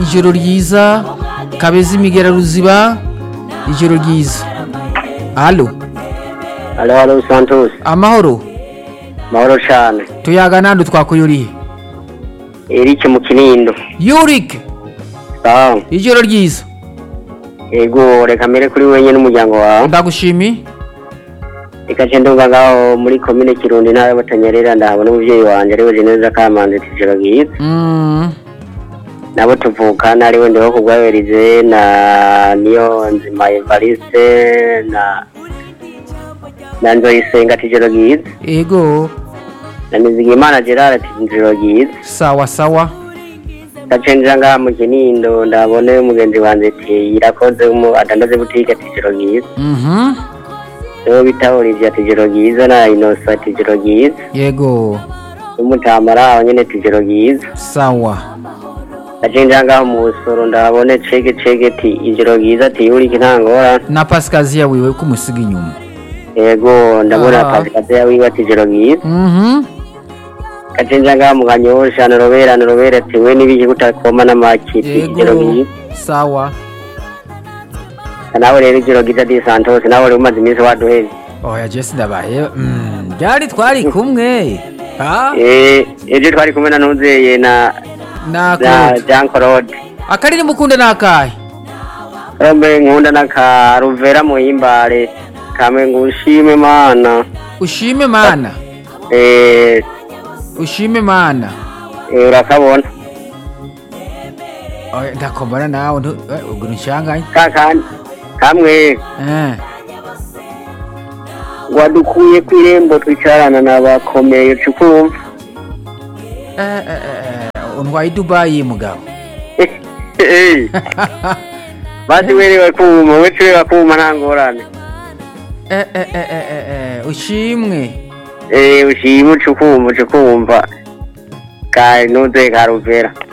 ijoro ryiza kabeza imigera ruziba ijoro ryiza halo Halo, halo, Santos. amahoro Mahoro cyane. tuyaga nandi twakuyuriye Eric mu Kinindo. yurik Sawa. ijoro ryiza Ego, reka mbere kuri wenye n'umuryango wawe. ndagushimi Reka nce ndumva ngaho muri komine Kirundi ntara y'Abutanyerera ndahabona umuvyeyi wanje ariwe Jeneza Kamanzi tijoro bwiza. Mm, Nabo tuvukana ariwe ndiho kugwaberize na niyo nzima Evariste na na Nzoyisenga tijoro bwiza. ego Na Nizigimana Gerard tijoro bwiza. sawa sawa gacenjira ngaha mu kinindo ndabone umugenzi wanje ati irakoze umu adandaze butike ati ijoro ryiza Mhm, niwo bita Olivier ati ijoro ryiza na Innocent ati ijoro ryiza yego n'umutamara aho nyene ati ijoro ryiza sawa gacenjira ngaha mu busoro ndabone cege cege ati ijoro ryiza ati yurike ntangora na pasikaziya wiwe kumusiga inyuma yego ndabona Ah. pasikaziya wiwe ati ijoro ryiza Mhm, gacenjira ngaha mu kanyosha norobera norobera ati we n'ibiki kutakoma n'amaki ati ijoro yego ryiza sawa nawe rero ijoro ryiza di Santos nawe uri umaze iminsi waduheze oya jesi ndabaye Mm, byari twari kumwe ha Eh, ejo twari kumwe na nuzeye na na nakunda Jean Claude akariri mukunda nakahe rombe nkunda na ka Ruvera muhimbare kamwe ngushime mana ushime mana eh ushime mana eh, urakabona oya ndakombana nawe ntu- eh, ubwo nshanganye kakandi kamwe eh wadukuye ku irembo twicarana n'abakomeye cukumva eh eh, eh untwaye i Dubai mugabo basi werewe kuma we turewa kuma nta ngorane eh eh eh eh eh, eh ushimwe eh ushima ucukumva ucukumva ka nuzeye ka Ruvera